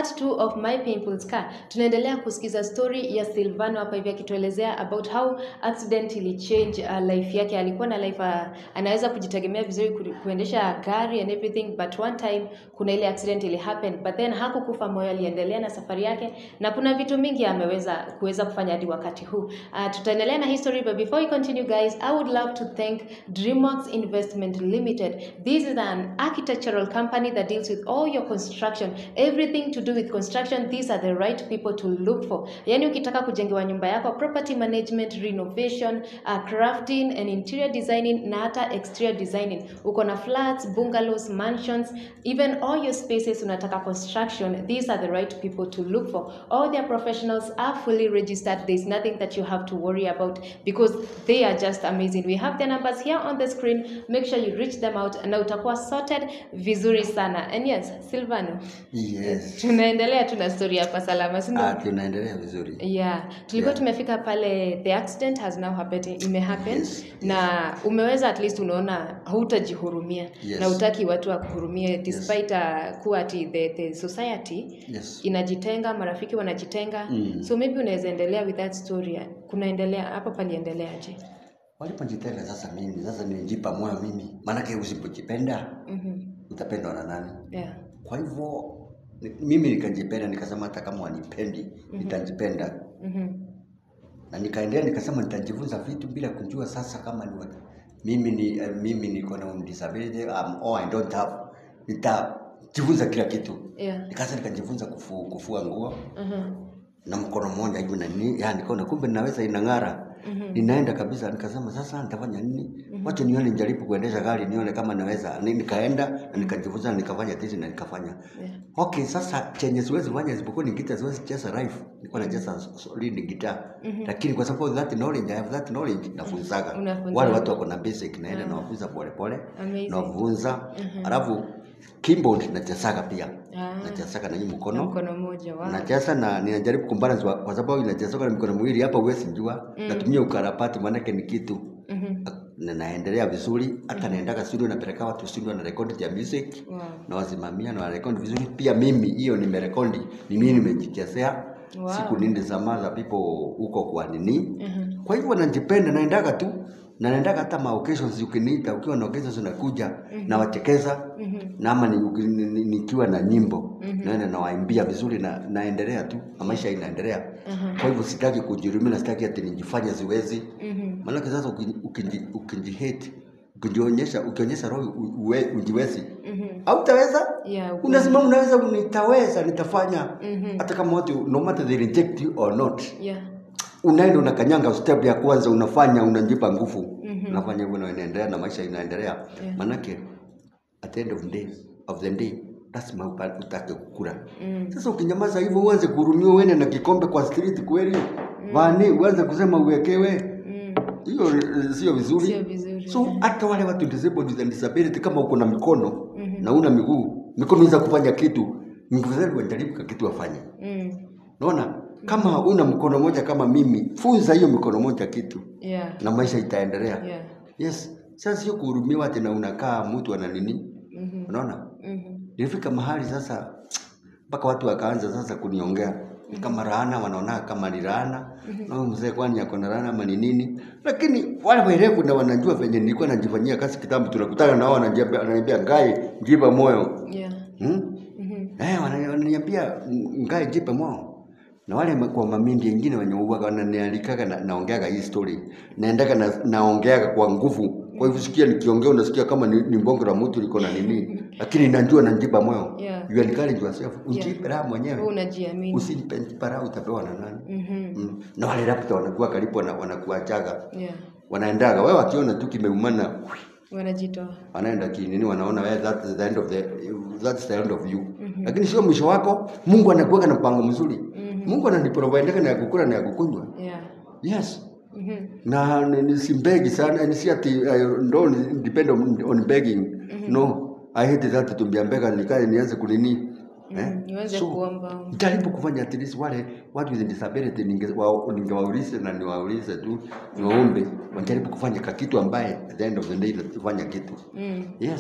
part 2 of my painful scar tunaendelea kusikiza story ya silvano hapa hivi akituelezea about how accident ili change uh, life yake alikuwa na life uh, anaweza kujitegemea vizuri ku, kuendesha gari and everything but one time kuna ile accident ili happen but then hakukufa moyo aliendelea na safari yake na kuna vitu mingi ameweza kuweza kufanya hadi wakati huu uh, tutaendelea na history but before we continue guys i would love to thank dreamworks investment limited this is an architectural company that deals with all your construction everything to do with construction these are the right people to look for yani ukitaka kujengewa nyumba yako property management renovation uh, crafting and interior designing na hata exterior designing uko na flats bungalows mansions even all your spaces unataka construction these are the right people to look for all their professionals are fully registered there's nothing that you have to worry about because they are just amazing we have their numbers here on the screen make sure you reach them out na utakuwa sorted vizuri sana and yes silvano Yes. tunaendelea tuna story hapa salama si ndio? Ah, tunaendelea vizuri. yeah tulikuwa Yeah. tumefika pale the accident has now happened imehappen Yes, na umeweza at least unaona hautajihurumia Yes. na utaki watu wakuhurumie despite uh, kuwa ati the, the society Yes. inajitenga marafiki wanajitenga Mm. so maybe unaweza endelea with that story kunaendelea hapo paliendeleaje Walipojitenga sasa mimi, sasa nilijipa moyo mimi. Maanake usipojipenda mm-hmm. utapendwa na nani? yeah. Kwa hivyo ni- mimi nikajipenda, nikasema hata kama wanipendi nitajipenda, mm-hmm. na nikaendelea nikasema nitajifunza vitu bila kujua sasa kama ni wat- mimi ni uh, mimi niko na disability um, or I don't have, nitajifunza kila kitu. yeah. Nikaanza nikajifunza kufu, kufua nguo mm-hmm. na mkono mmoja hivi na nini, ya nikaona kumbe ninaweza inang'ara. Mhm. Ninaenda kabisa, nikasema sasa nitafanya nini? Wacha nione, nijaribu kuendesha gari nione kama naweza. Ni- Nikaenda na nikajifunza na nikafanya tizi na nikafanya. yeah. Okay, sasa chenye siwezi fanya isipokuwa ni gitaa, siwezi cheza live. Nilikuwa nacheza solid guitar. Lakini kwa sababu of that knowledge, I have that knowledge nafunzaga. Unafunza. Wale watu wako na basic naenda nawafunza pole pole. Amazing. Nawafunza. Alafu keyboard nachezaga pia. Ah. Nachezaga na hii na mkono mkono mmoja wow. nacheza na ninajaribu kumbalance kwa, kwa sababu inachezoka na mikono miwili hapa huwezi jua natumia ukarabati maanake ni kitu Mhm. na naendelea vizuri hata naendaga studio napeleka watu studio na rekodi ya music Wow. na wasimamia na warekodi vizuri pia mimi hiyo nimerekodi ni mimi nimejichezea Wow. siku nini zama za people huko kwa nini Mhm. kwa hivyo najipenda naendaga tu na naendaga hata ma occasions ukiniita ukiwa na occasions unakuja na wachekeza na ama ni, uki- ni, ni, nikiwa na nyimbo naenda nawaimbia vizuri na naendelea tu na maisha inaendelea kwa hivyo sitaki kujirumia na sitaki ati nijifanye siwezi Mhm. maanake sasa uki- ukiji- ukijihate ukijionyesha ukionyesha roho u- uwe- ujiwezi Mhm. hautaweza Yeah, ukweli. unasimama unaweza nitaweza nitafanya Mhm. hata kama watu no matter they reject you or not Yeah. unaenda unakanyanga step ya kwanza unafanya unajipa nguvu Mhm. unafanya hivyo na inaendelea na maisha inaendelea Yeah. manake at the end of the day, of the day lazima upa- utake kukula Mm. sasa ukinyamaza hivyo uanze kuhurumiwa uende na kikombe kwa street kweli vani uanze kusema uwekewe Mm. hiyo eh, sio vizuri Sio vizuri. so hata wale watu disabled with disability kama uko na mikono na una miguu mikono inaweza kufanya kitu mfadhali wajaribu ka kitu wafanye Mm. naona kama una mkono moja kama mimi funza hiyo mikono moja kitu Yeah. na maisha itaendelea Yeah. yes sasa sio kuhurumiwa tena unakaa mtu ana nini Mhm. unaona Mhm. nilifika mahali sasa mpaka watu wakaanza sasa kuniongea Ni kama laana wanaona kama ni laana na huyu mzee kwani ako na laana ama ni nini lakini wale werevu na wanajua venye nilikuwa najifanyia kazi kitambo tunakutana nao wananiambia wananiambia ngai jipa moyo Yeah. hmm? Mhm. eh wanani- wananiambia ngai jipe moyo na wale ma- kwa mamindi wengine wenye uwaga wananialikaga na, naongeaga hii story naendaga na, naongeaga kwa nguvu kwa hivyo sikia nikiongea unasikia kama ni, ni mbongo la mtu liko na nini lakini najua najipa moyo Yeah. you encourage yourself ujipe raha Wewe mwenyewe unajiamini. usijipe raha utapewa na nani Mhm. mm. na wale rapta wanakuwa karibu wana- wanakuachaga Yeah. wanaendaga wewe wakiona tu kimeumana Wanajitoa. wanaenda kinini wanaona wewe that is the end of the that's the end of you lakini sio mwisho wako Mungu anakuweka na mpango mzuri Mungu ananiprovide na ya kukula na ya kukunywa Yeah. yes Mhm. na ni- ni- simbegi sana ni si ati I don't depend on, on begging no I hate that tumbia mbega nikae nianze kunini Mm, niweze kuomba. jaribu kufanya at least wale watu with disability ninge- wa- ningewaulize na niwaulize tu niwaombe wajaribu kufanya ka kitu ambaye at the end of the day natufanya kitu Mm. yes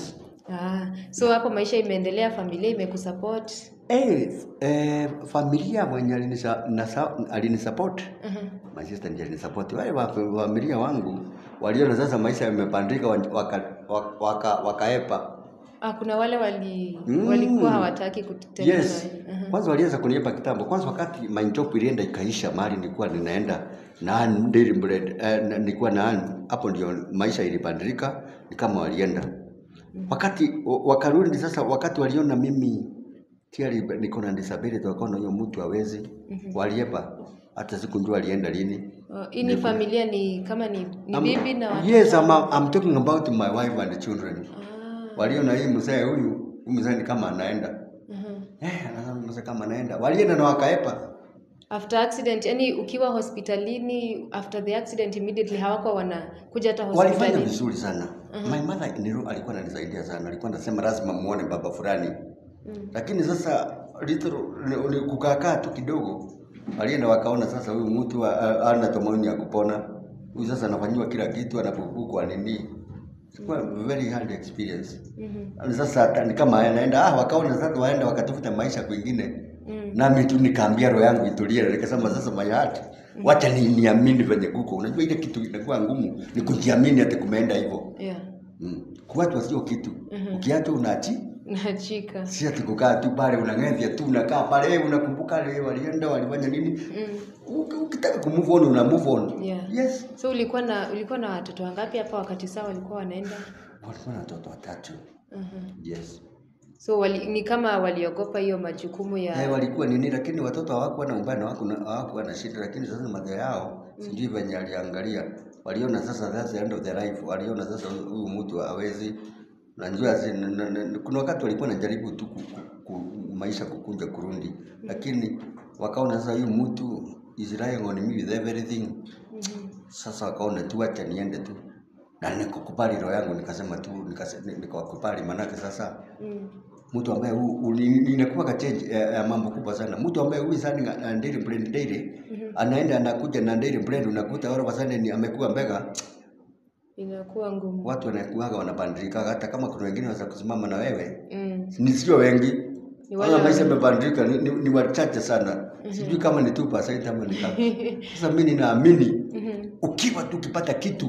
Ah, so hapo maisha imeendelea, familia imekusupport. Eh, eh, familia mwenye alinisa, nasa, alinisupport Mhm. my sister ndiye alinisupport. Wale wa familia wangu waliona sasa maisha yamepandika, waka, waka, waka, wakaepa Ah, kuna wale wali Mm. walikuwa hawataki kutembea Yes. na wewe. Mhm. Kwanza walianza kuniepa kitambo. Kwanza wakati my job ilienda ikaisha, mahali nilikuwa ninaenda na daily bread eh, na- nilikuwa na hapo ndio maisha ilibadilika, ni kama walienda. Wakati wa- wakarudi sasa, wakati waliona mimi tayari niko na disability, wakaona huyo mtu hawezi, waliepa. Hata sikujua alienda lini. Oh, Hii ni familia ni kama ni, ni I'm- bibi na watoto. Yes, I'm, I'm talking about my wife and children. Ah. Waliona hii mzee huyu, huyu mzee ni kama anaenda. mhm. Eh, anasema mzee kama anaenda. Walienda na wakaepa. After accident, yani ukiwa hospitalini after the accident immediately hawako wanakuja hata walifanya hospitalini. vizuri sana my mother Nero alikuwa ananisaidia sana alikuwa anasema lazima muone baba fulani Mm. lakini sasa little ni- ni kukaakaa tu kidogo walienda wakaona sasa huyu mtu ha- ha- hana tumaini ya kupona huyu sasa anafanyiwa kila kitu anapokukwa nini Ilikuwa very hard experience Mhm. Na sasa hata ni kama anaenda ah wakaona sasa waenda wakatafuta maisha kwingine Mm. nami tu nikaambia roho yangu itulie na nikasema sasa my heart wacha ni niamini venye kuko unajua ile kitu inakuwa ngumu ni kujiamini ati kumeenda hivyo Yeah. mm. kuachwa sio kitu ukiachwa unaachi Nachika. si ati kukaa tu pale unang'ethia tu unakaa pale eh, unakumbuka wale walienda walifanya nini Mm. Uki- ukitaka ku move on una move on Yeah. yes So ulikuwa na ulikuwa na watoto wangapi hapa wakati saa walikuwa wanaenda? walikuwa na watoto watatu Mhm. yes So wali, ni kama waliogopa hiyo majukumu ya Eh, walikuwa nini lakini watoto hawakuwa na ubaya na hawaku- na- hawakuwa na shida lakini sasa madhe yao sijui venye aliangalia waliona sasa that's the end of their life waliona sasa huyu- huyu mtu hawezi najua si- na- na- na- kuna wakati walikuwa najaribu tu ku, ku, ku, maisha kukunja kurundi lakini wakaona sasa huyu mtu is relying on me with everything Mhm. sasa wakaona tu acha niende tu na nikakubali roho yangu nikasema tu nikase- ni- nikawakubali manake sasa Mm. mtu ambaye hu- hu- ni- inakuwa ka change ya, ya mambo kubwa sana. Mtu ambaye huyu sana na daily blend daily anaenda anakuja na daily blend, unakuta wale wasane ni amekuwa mbega, Inakuwa ngumu. watu wanakuaga wanabadilika, hata kama kuna wengine wanaweza kusimama na wewe, Mm. ni sio wengi. Ni wale Wala maisha wengi. yamebadilika, ni, ni, ni wachache sana. Sijui kama ni 2% ama ni ngapi. Sasa mimi ninaamini Mhm. ukiwa tu ukipata kitu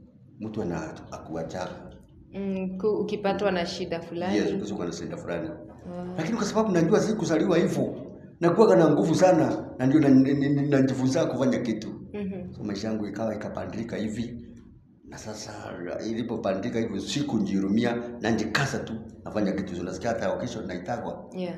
mtu ana akuachaga. Mm, ku- ukipatwa na shida fulani. Yes, kusikuwa na shida fulani. Ah. lakini kwa sababu najua si kuzaliwa hivyo nakuwaga na nguvu sana na ndio na- ni- ni- ni- najifunza kufanya kitu Mhm. so maisha yangu ikawa ikapandilika hivi na sasa ilipopandilika hivyo siku njirumia na njikasa tu nafanya kitu unasikia hata kesho naitagwa Yeah.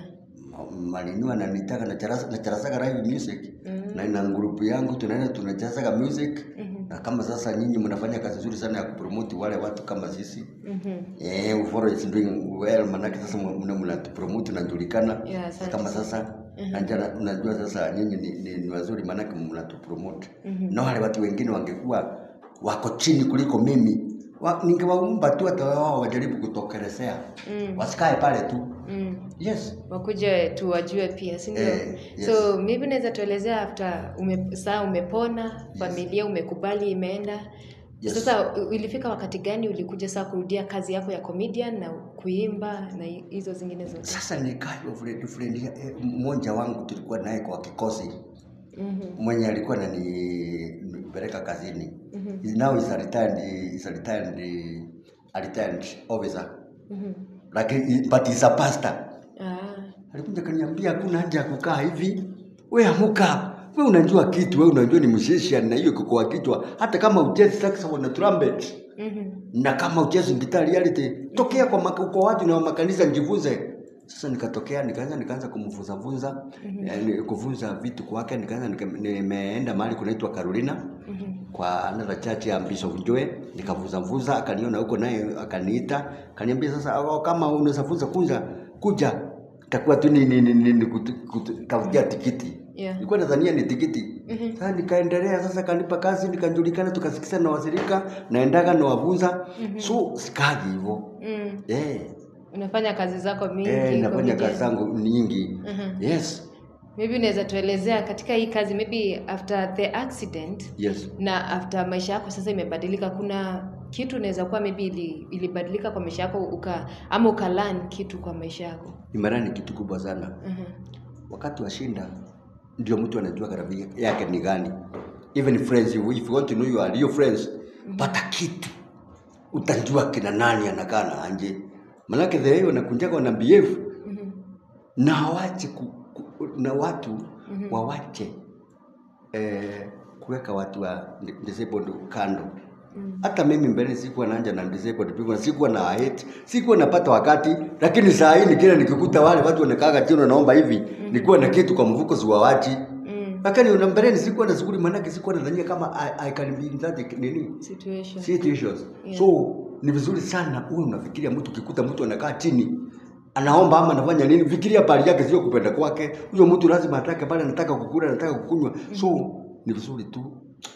malinua na nitaka na charasa na charasaga live music Mhm. na ina grupu yangu tunaenda tunacharasaga music Mhm. na kama sasa nyinyi mnafanya kazi nzuri sana ya kupromote wale watu kama sisi Mhm. Eh, Uforo is doing well manake sasa mna mnatupromote najulikana. Yeah, asante kama sana. sasa najua unajua sasa nyinyi ni, ni, ni wazuri manake mnatupromote. Mhm. Na wale watu wengine wangekuwa wako chini kuliko mimi. Wa, ningewaumba tu hata wao wajaribu kutokelezea. Mm. Wasikae pale tu. Mm. Yes. wakuje tuwajue pia si ndio Eh, yes. so maybe unaweza tuelezea after ume, saa umepona familia umekubali imeenda Yes. sasa u- ilifika wakati gani ulikuja saa kurudia kazi yako ya comedian na kuimba na hi- hizo zingine zote Sasa nikaa friend friend eh, mmoja wangu tulikuwa naye kwa kikosi. Mhm, mwenye alikuwa ananipeleka kazini Mhm. now is a retired, is a retired, a retired officer mhm. lakini but is a pastor Ah, alikuja kaniambia hakuna haja ya kukaa hivi we amuka we unajua kitu we unajua ni musician na hiyo iko kwa kichwa hata kama uchezi saxophone na trumpet mhm, na kama uchezi guitar reality tokea kwa maka, kwa watu na makanisa njifunze sasa nikatokea nikaanza nikaanza kumfunza funza eh, kufunza vitu kwake nikaanza nika- nimeenda mahali kunaitwa Carolina mhm. kwa another church ya Bishop Joe nikafunza funza akaniona huko naye akaniita akaniambia sasa "Oh, kama unaweza funza funza kuja takuwa tu ni ni ni, ni, ni kutu- kutu- kautia tikiti Yeah. nilikuwa nadhania ni tikiti Mhm. sasa nikaendelea sasa kanipa kazi nikajulikana tukasikizana na wasirika naendaga na wafunza so sikaji hivyo Mm. eh unafanya kazi zako mingi eh nafanya comedian. kazi zangu nyingi Mhm. yes maybe unaweza tuelezea katika hii kazi maybe after the accident yes na after maisha yako sasa imebadilika kuna kitu inaweza kuwa maybe ili, ilibadilika kwa maisha yako uka ama ukalearn kitu kwa maisha yako imara ni kitu kubwa sana Mhm. wakati wa shinda ndio mtu anajua gharama yake ni gani even friends if you want to know your real friends pata kitu utajua kina nani anakaa na anje manake the way wanakunjaga wana behave Mhm. na hawache ku, ku, na watu wawache eh, kuweka watu wa disabled kando hata mimi mbele sikuwa naanja na disabled people sikuwa na hate sikuwa napata wakati lakini saa hii nikila nikikuta wale watu wanakaaga chini wanaomba hivi nikuwa na kitu kwa mfuko siwawachi Mm. lakini una mbeleni sikuwa na shughuli manake sikuwa nadhania kama I, I can be in that nini situation situations Yeah. so ni vizuri sana uwe unafikiria mtu ukikuta mtu anakaa chini anaomba ama anafanya nini fikiria pali yake sio kupenda kwake huyo mtu lazima atake pale anataka kukula anataka kukunywa so ni vizuri tu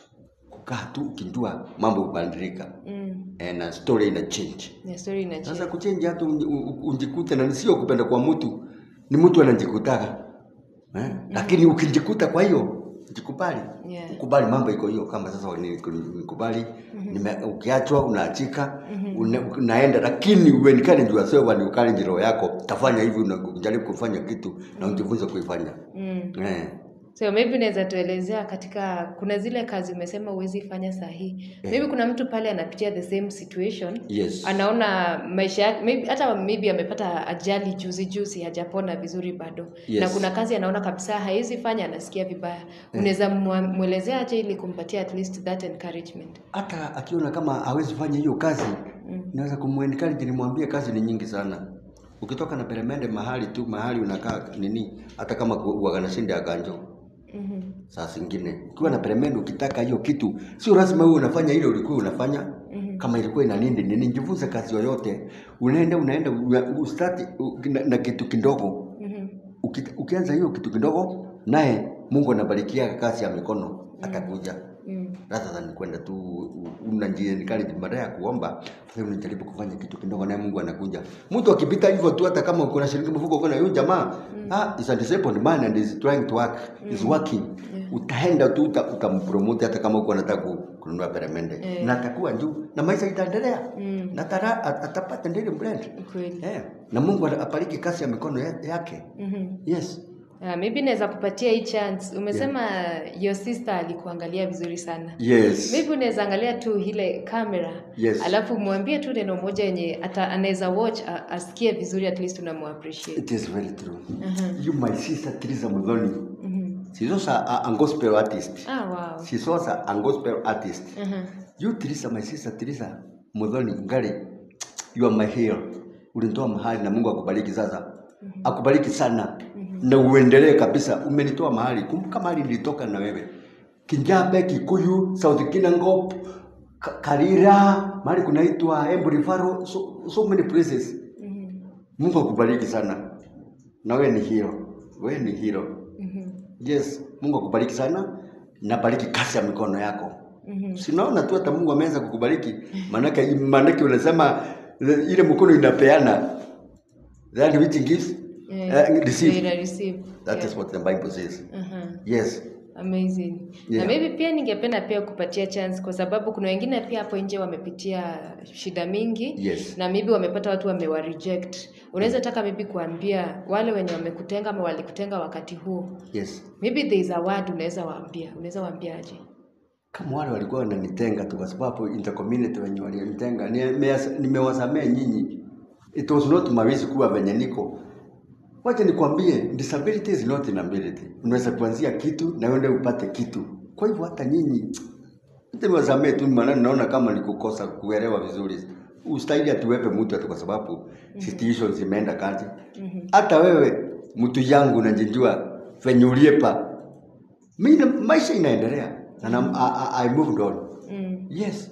kukaa tu ukijua mambo hubadilika mm. eh, na story ina change yeah, story ina sasa kuchange hata unji- u- u- unjikute na sio kupenda kwa mtu ni mtu anajikutaga eh? lakini ukijikuta kwa hiyo jikubali Yeah. ukubali mambo iko hiyo kama sasa ni- ni- nikubali nime- ukiachwa unaachika una, unaenda lakini uenikane jua sewa ni ukali njiro yako tafanya hivi unajaribu kufanya kitu na ujifunze kuifanya mm. eh. so maybe unaweza tuelezea katika kuna zile kazi umesema huwezi fanya sahihi maybe kuna mtu pale anapitia the same situation yes anaona maisha yake maybe, hata maybe amepata ajali juzi juzi hajapona vizuri bado Yes. na kuna kazi anaona kabisa haiwezi fanya anasikia vibaya unaweza mwa- mwelezea aje ili kumpatia at least that encouragement hata akiona kama hawezi fanya hiyo kazi Mm. naweza kumuencourage nimwambie kazi ni nyingi sana ukitoka na peremende mahali tu mahali unakaa nini hata kama waganashinda ya ganjo Mhm. saa zingine ukiwa na peremende ukitaka hiyo kitu sio lazima wewe unafanya ile ulikuwa unafanya Mhm. kama ilikuwa ina nini nini jifunze kazi yoyote unaenda unaenda una- ustati u- na, na kitu kidogo Mhm. Uki, ukianza hiyo kitu kidogo naye mungu anabarikia kazi ya mikono atakuja Mm. rather than kwenda tu unajiencourage baada ya kuomba sasa unajaribu kufanya kitu kidogo naye Mungu anakuja. Mtu akipita hivyo tu hata kama uko na shilingi mfuko uko na huyo jamaa ah is a disabled man and is trying to work is working utaenda tu uta, utampromote hata kama uko unataka ku- kununua peremende Eh. na atakuwa juu na maisha itaendelea Mm. na tara, at- atapata ndili brand Kweli. eh na Mungu apariki kazi ya mikono ya- yake Mhm. yes Ah, maybe naweza kupatia hii chance umesema your sister alikuangalia vizuri sana yes maybe unaweza angalia tu ile kamera Yes. alafu mwambie tu neno moja yenye ata anaweza watch a- asikie vizuri at least unamuappreciate it is very true Mhm. you my sister Teresa Muthoni Mhm. she's also a, a gospel artist ah wow she's also a gospel artist Mhm. You Teresa, my sister Teresa Muthoni Ngari, you are my hero. Ulinitoa mahali na Mungu akubariki sasa. Akubariki sana. Na uendelee kabisa. Umenitoa mahali. Kumbuka mahali nilitoka na wewe. Kinjabe, Kikuyu, South Kinangop, Ka- Karira, mahali kunaitwa Embu Faro, so, so many places. Mhm. Mungu akubariki sana. Na wewe ni hero. Wewe ni hero. Mhm. Yes, Mungu akubariki sana. Na bariki kazi ya mikono yako. Mhm. Sinaona tu hata Mungu ameanza kukubariki. Maanake maanake unasema eh, ile mkono inapeana. That which gives Yeah, uh, receive. yeah, receive. That Yeah. is what the Bible says. Mhm. Yes. Amazing. Yeah. Na maybe pia ningependa pia kupatia chance kwa sababu kuna wengine pia hapo nje wamepitia shida mingi Yes. na maybe wamepata watu wamewa reject. Unaweza taka maybe kuambia wale wenye wamekutenga ama walikutenga wakati huo. Yes. Maybe there is a word unaweza waambia. Unaweza waambia aje? Kama wale walikuwa wananitenga tu kwa sababu in the community wenye walinitenga nime- nimewasamea nyinyi. It was not my kuwa venye niko. Wacha nikwambie disability is not inability. Unaweza kuanzia kitu na uende upate kitu. Kwa hivyo hata nyinyi niwasamee tu, maana naona kama ni kukosa kuelewa vizuri. Ustahili atuwepe mtu ati kwa sababu situations zimeenda kati. Hata wewe mtu yangu unajijua venye uliepa. Mimi maisha inaendelea na na- I, I, I moved on. Mm. Yes.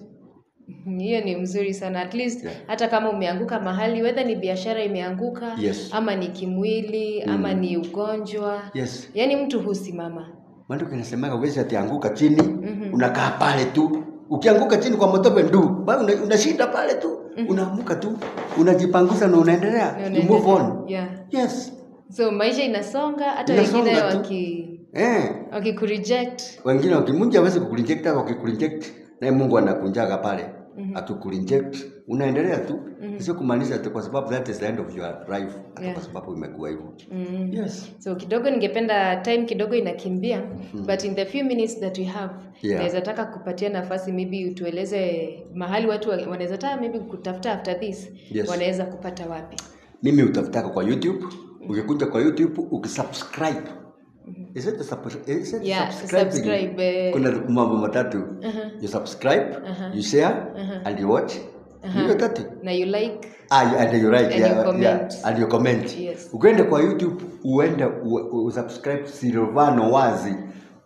Hiyo ni mzuri sana. At least Yeah. hata kama umeanguka mahali whether ni biashara imeanguka Yes. ama ni kimwili ama ni ugonjwa. Yes. Yaani mtu husimama. Maandiko inasemaga uwezi atianguka chini Mhm. unakaa pale tu. Ukianguka chini kwa motope ndu, bado una, unashinda pale tu. Unaamuka tu, unajipangusa na unaendelea. Na You move on. unaendelea. Yeah. Yes. So maisha inasonga hata Inasonga wengine tu. waki Eh. wakikureject. Wengine wakimunja hawezi kukureject au wakikureject naye Mungu anakunjaga pale. hatukureject unaendelea tu sio kumaanisha ati kwa sababu that is the end of your life hata Yeah. kwa sababu imekuwa hivyo Mm. yes so kidogo ningependa time kidogo inakimbia but in the few minutes that we have Yeah. naweza taka kupatia nafasi maybe utueleze mahali watu wa- wanaweza taka maybe kutafuta after this Yes. wanaweza kupata wapi mimi utafutaka kwa youtube ukikuja kwa youtube ukisubscribe Is it the sub- is it Yeah, subscribing? subscribe, eh. kuna mambo matatu you subscribe you share and you watch hiyo tatu na you like Ah, you- and you write, And yeah, you comment. yeah, and you comment. Yes. Ukienda kwa YouTube uende u- usubscribe Silvano Wazi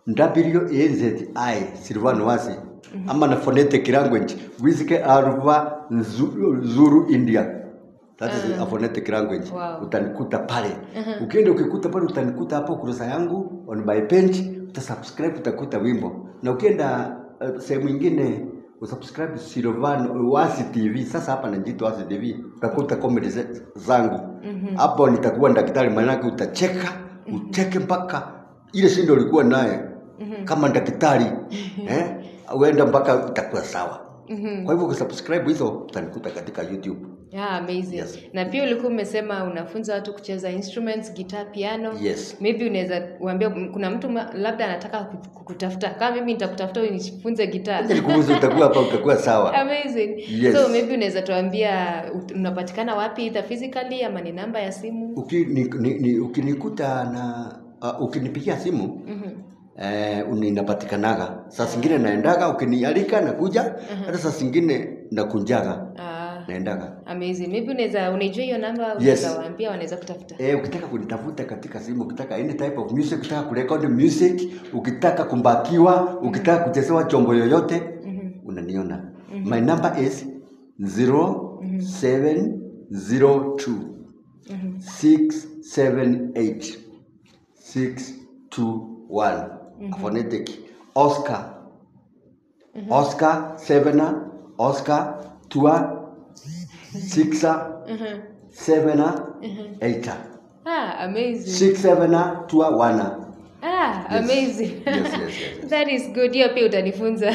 W-A-Z-I Silvano Wazi ama na phonetic language wisike aruva Nzu- Zuru India that is a phonetic language Wow. utanikuta pale ukienda ukikuta pale utanikuta hapo kurasa yangu on my page utasubscribe utakuta wimbo na ukienda uh, sehemu ingine usubscribe Silvano Wasi TV. Sasa hapa najiita Wasi TV, utakuta comedy ze- zangu hapo. Nitakuwa daktari, maanake utacheka ucheke mpaka ile shindo ulikuwa naye kama daktari eh, uenda mpaka utakuwa sawa. Kwa hivyo ukisubscribe hizo utanikuta katika YouTube. Yeah, amazing. Yes. Na pia ulikuwa umesema unafunza watu kucheza instruments, guitar, piano. Yes. Maybe unaweza uambia kuna mtu ma- labda anataka ku- kukutafuta. Kama mimi nitakutafuta unifunze guitar. Acha nikuulize, utakuwa hapa, utakuwa sawa. Amazing. Yes. So maybe unaweza tuambia ut- unapatikana wapi either physically ama ni namba ya simu? Uki, ni, ni, ni, ukinikuta na uh, ukinipigia simu Mhm. eh, ninapatikanaga saa zingine naendaga, ukinialika nakuja, hata saa zingine nakunjaga Ah, naendaga. amazing. Maybe unaweza unaijua hiyo namba Yes. unaweza waambia wanaweza kutafuta. Eh, ukitaka kunitafuta katika simu, ukitaka any type of music, ukitaka kurekodi music, ukitaka kumbakiwa, ukitaka kuchezewa chombo yoyote, unaniona. My number is 0702 678 621 phonetic Oscar Oscar Sevena Oscar Tua Sixa Sevena Eita Ah, amazing. Six Sevena Tua Wana Ah, Yes. amazing. Yes, yes, yes, yes. That is good. Hiyo pia utanifunza.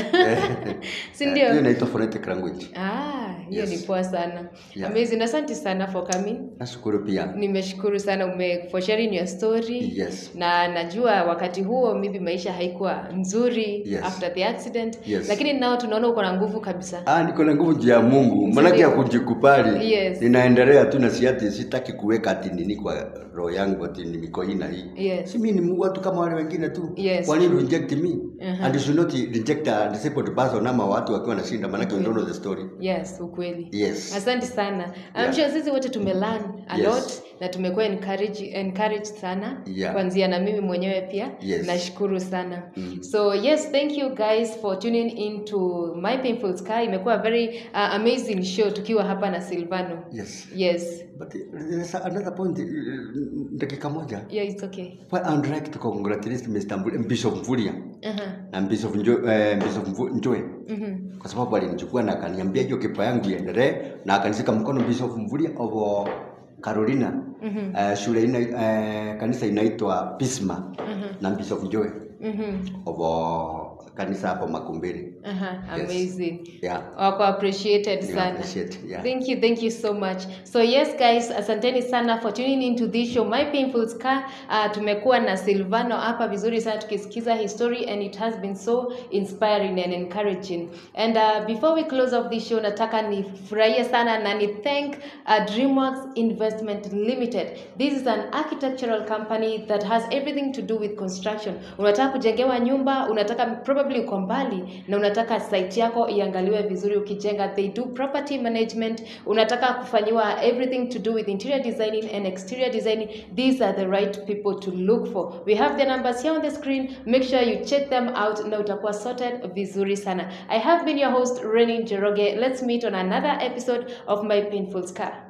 si Eh, ndio? hiyo inaitwa phonetic language. Ah, hiyo Yes. ni poa sana. Yeah. Amazing. Asante sana for coming. Nashukuru pia. Nimeshukuru sana ume for sharing your story. Yes. Na najua wakati huo maybe maisha haikuwa nzuri Yes. after the accident. Yes. Lakini nao tunaona uko na nguvu kabisa. Ah, niko na nguvu juu ya Mungu. Maanake ya Ndio. kujikubali. Yes. Ninaendelea tu na siati sitaki kuweka ati nini kwa roho yangu ati ni mikoina hii. Yes. Si mimi ni Mungu watu kama wale wengine tu. Yes. Kwa nini reject me? And you should not reject a disabled person ama watu wakiwa nashinda maanake you don't know the story. Yes, ukweli. Yes. Asante sana. I'm Yeah. sure sisi wote tumelearn a Yes. lot na tumekuwa encourage, encouraged sana Yeah. kuanzia na mimi mwenyewe pia Yes. nashukuru sana so yes thank you guys for tuning into my painful sky imekuwa a very uh, amazing show tukiwa hapa na silvano Yes. yes But there's another point uh, dakika moja. yeah it's okay Well, I'd like to congratulate Mr. Mvuli- Bishop Mvulia uh-huh. na Bishop Njo, eh, Bishop Mvu- Njoe mm-hmm. kwa sababu alinichukua na akaniambia hiyo kipa yangu iendelee na akanishika mkono Bishop Mvulia of Carolina Mhm. eh, shule ina, eh, kanisa inaitwa Pisma na Bishop Njoe Mm-hmm. of kanisa hapo Makumbiri. Uh-huh. Yes. amazing Yeah. wako appreciated You sana appreciate, yeah. thank you thank you so much so yes guys asanteni sana for tuning into this show my painful scar uh, tumekuwa na silvano hapa vizuri sana tukisikiza his story and it has been so inspiring and encouraging and uh, before we close off this show nataka nifurahie sana na ni thank uh, dreamworks investment limited this is an architectural company that has everything to do with construction unataka kujengewa nyumba unataka probably uko mbali na unataka site yako iangaliwe vizuri ukijenga they do property management unataka kufanyiwa everything to do with interior designing and exterior designing these are the right people to look for we have the numbers here on the screen make sure you check them out na utakuwa sorted vizuri sana i have been your host Renin Jeroge let's meet on another episode of my painful scar